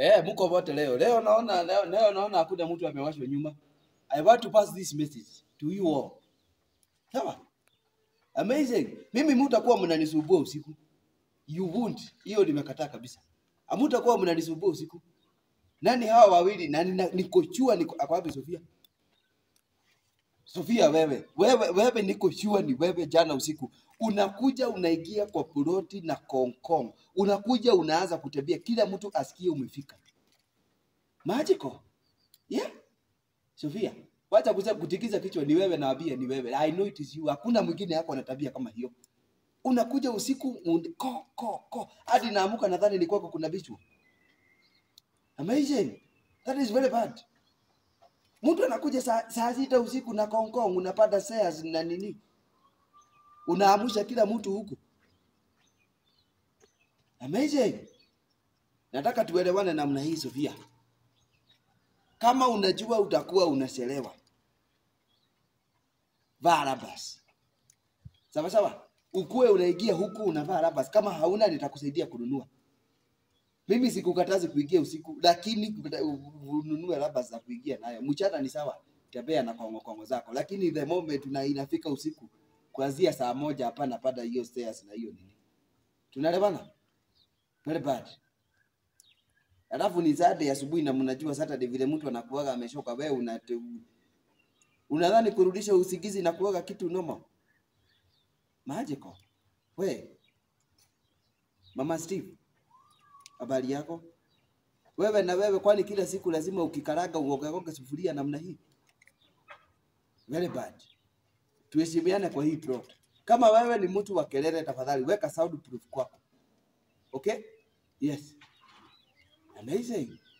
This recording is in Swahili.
Eh, mko wote leo. Leo naona leo, leo naona hakuna mtu amewashwa nyuma. I want to pass this message to you all. Sawa? Amazing. Mimi mtakuwa mnanisumbua usiku. You won't. Hiyo nimekataa kabisa. Hamtakuwa mnanisumbua usiku. Nani hawa wawili? Na nina- niko sure niko ako wapi Sofia? Sofia wewe, wewe wewe niko sure ni wewe jana usiku. Unakuja unaingia kwa ploti na konkong. Unakuja unaanza kutembea kila mtu asikie umefika. Magical. Yeah. Sofia, wacha kusema kutikiza kichwa ni wewe naambia ni wewe. I know it is you. Hakuna mwingine yako na tabia kama hiyo. Unakuja usiku un- ko ko ko hadi naamuka nadhani ni kwako kuna bichwa. Amazing. That is very bad. Mtu anakuja saa, saa sita usiku na konkong unapata shares na nini? Unaamusha kila mtu huku. Amazing. Nataka tuelewane namna hii Sofia. Kama unajua utakuwa unachelewa, vaa rabas. Sawa sawa, ukuwe unaingia huku unavaa rabas. Kama hauna nitakusaidia kununua. Mimi sikukatazi kuingia usiku, lakini kuta- u- ununue rabas za kuingia nayo. Mchana ni sawa, tembea na kongo kongo zako, lakini the moment na inafika usiku kuanzia saa moja, hapana pada hiyo stairs na hiyo nini. Tunaelewana? Very bad. Alafu ni Saturday asubuhi na mnajua Saturday vile mtu anakuaga ameshoka, wewe una unadhani kurudisha usingizi na kuaga kitu normal? Magical. We, Mama Steve, habari yako? Wewe na wewe, kwani kila siku lazima ukikaraga uogeoge sufuria namna hii? Very bad. Tuheshimiane kwa hii plot. Kama wewe ni mtu wa kelele, tafadhali weka soundproof kwako. Okay? Yes. Amazing.